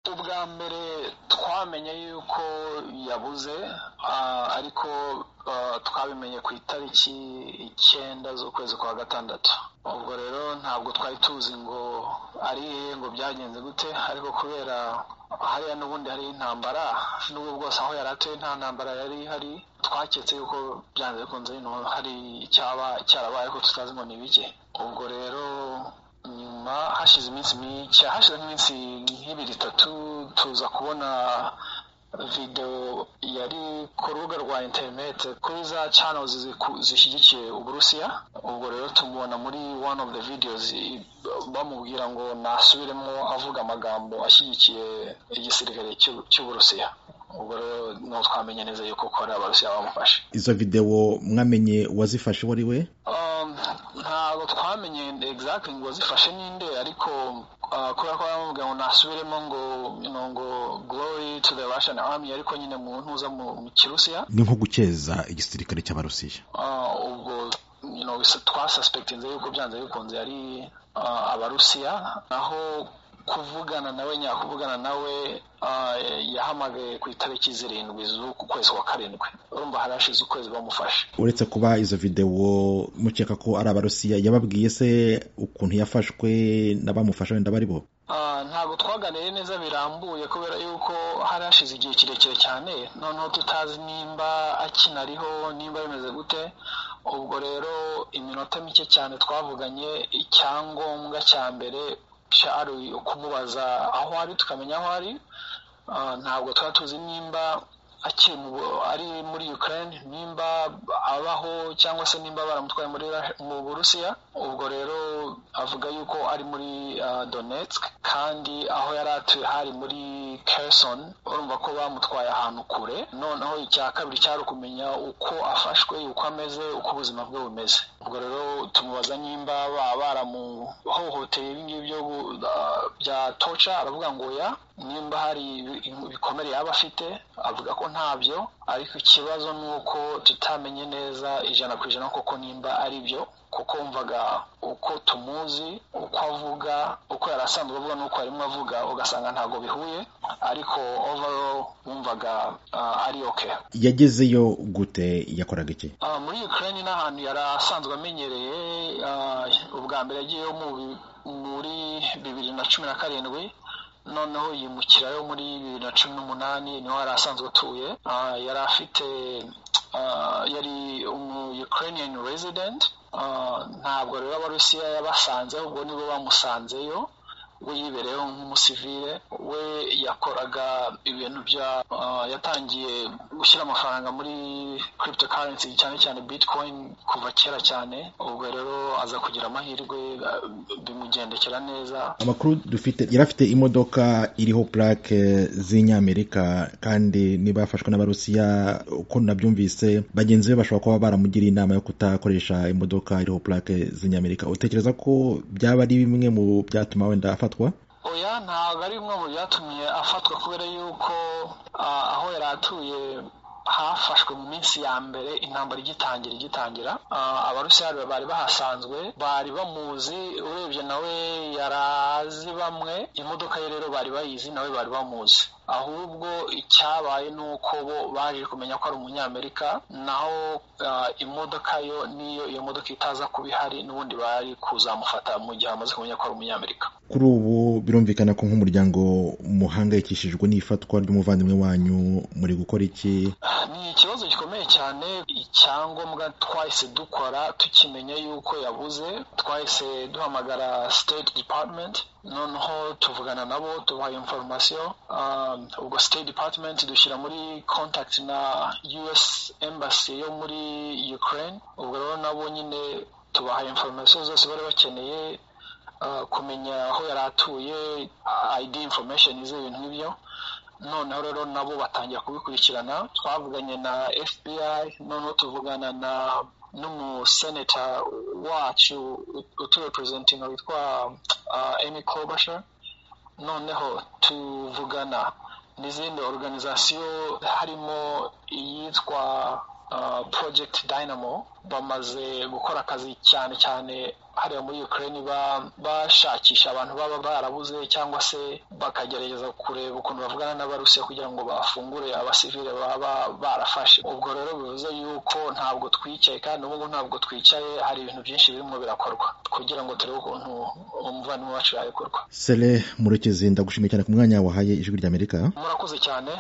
ubwa mbere twamenye yuko yabuze ariko twabimenye ku itariki icyenda z'ukwezi kwa gatandatu ubwo rero ntabwo twari tuzi ngo ari ngo byagenze gute ariko kubera hariya n'ubundi hari intambara n'ubu bwose aho yari atuye nta ntambara yari ihari twaketse yuko byanze bikunze hari icyaba cyarabaye ko tutazi ngo ni bike ubwo rero nyuma hashize iminsi mike hashize iminsi nk'ibiri itatu tuza kubona videwo yari ku rubuga rwa interineti kuri za channels zishyigikiye uburusiya ubwo rero tumubona muri one of the videos bamubwira ngo nasubiremo avuga amagambo ashyigikiye igisirikare cy'uburusiya ubwo rero niho twamenye neza yuko ari abarusiya bamufashe izo videwo mwamenye uwazifashe uwo ari we ntabwo twamenye egizagiti ngo zifashe ninde ariko kubera ko baramubwira ngo nasubiremo ngo ngo gorori tu de rashani arami ariko nyine mu ntuza mu kirusiya ni nko gukeza igisirikare cy'abarusiya ubwo twasasipekitinze yuko byanze bikunze ari abarusiya naho kuvugana nawe nyakuvugana nawe yahamagaye ku itariki zirindwi z'uku kwezi kwa karindwi urumva harashize ukwezi bamufashe uretse kuba izo videwo mukeka ko ari abarusiya yababwiye se ukuntu yafashwe n'abamufasha wenda bari bo ntabwo twaganiriye neza birambuye kubera yuko hari hashize igihe kirekire cyane noneho tutazi nimba akinariho nimba bimeze gute ubwo rero iminota mike cyane twavuganye icyangombwa cya mbere ari ukumubaza aho ari tukamenya aho ari ntabwo tuba tuzi nimba akiri ari muri Ukraine nimba abaho cyangwa se nimba baramutwaye mu burusiya ubwo rero avuga yuko ari muri donetsk kandi aho yari atuye hari muri keresoni urumva ko bamutwaye ahantu kure noneho icya kabiri cyari ukumenya uko afashwe uko ameze uko ubuzima bwe bumeze ubwo rero tumubaza nimba baba baramuhohoteye ibingibi bya toca aravuga ngo ya nimba hari ibikomere yaba afite avuga ko ntabyo ariko ikibazo ni uko tutamenye neza ijana ku ijana koko nimba ari byo kuko wumvaga uko tumuzi uko avuga uko yari asanzwe avuga n'uko arimo avuga ugasanga ntabwo bihuye ariko overall wumvaga ari oke yagezeyo gute yakoraga iki muri Ukraine ni ahantu yari asanzwe amenyereye ubwa mbere agiyeyo muri bibiri na cumi na karindwi noneho yimukirayo muri bibiri na cumi n'umunani niho yari asanzwe atuye yari afite yari umu ukrainian resident ntabwo rero abarusiya yabasanzeho ubwo nibo bamusanzeyo we yibereyeho nk'umusivire we yakoraga ibintu bya yatangiye gushyira amafaranga muri cryptocurrency cyane cyane bitcoin kuva kera cyane ubwo rero aza kugira amahirwe bimugendekera neza amakuru dufite yari afite imodoka iriho plaque z'inyamerika kandi niba yafashwe n'abarusiya uko nabyumvise bagenzi be bashobora kuba baramugiriye inama yo kutakoresha imodoka iriho plaque z'inyamerika utekereza ko byaba ari bimwe mu byatuma wenda afata oya ntabwo ari bimwe mu byatumye afatwa kubera yuko aho yari atuye hafashwe mu minsi ya mbere intambara igitangira igitangira abarusiya bari bahasanzwe bari bamuzi urebye nawe yari azi bamwe imodoka ye rero bari bayizi nawe bari bamuzi ahubwo icyabaye ni uko bo baje kumenya ko ari umunyamerika naho imodoka yo niyo iyo modoka itaza kuba ihari n'ubundi bari kuzamufata mu gihe bamaze kumenya ko ari umunyamerika kuri ubu birumvikana ko nk'umuryango muhangayikishijwe n'ifatwa ry'umuvandimwe wanyu muri gukora iki ni ikibazo gikomeye cyane icyangombwa twahise dukora tukimenya yuko yabuze twahise duhamagara state department noneho tuvugana nabo tubaha inforomasiyo ubwo state department dushyira muri contact na us embassy yo muri ukraine ubwo rero nabo nyine tubaha inforomasiyo zose bari bakeneye kumenya aho yari atuye id information z'ibintu nk'ibyo noneho rero nabo batangira kubikurikirana twavuganye na fbi noneho tuvugana na n'umuseneta wacu uturepurezentinga witwa emi kobasha noneho tuvugana n'izindi organizasiyo harimo iyitwa project dynamo bamaze gukora akazi cyane cyane hariya muri ukraine bashakisha abantu baba barabuze cyangwa se bakagerageza kureba ukuntu bavugana n'abarusiya kugira ngo bafungure abasivile baba barafashe ubwo rero bivuze yuko ntabwo twicaye kandi n'ubu ntabwo twicaye hari ibintu byinshi birimo birakorwa kugira ngo turebe ukuntu umuvandimwe wacu yabikorwa sere murekezi ndagushimiye cyane ku mwanya wahaye ijwi ry'amerika murakoze cyane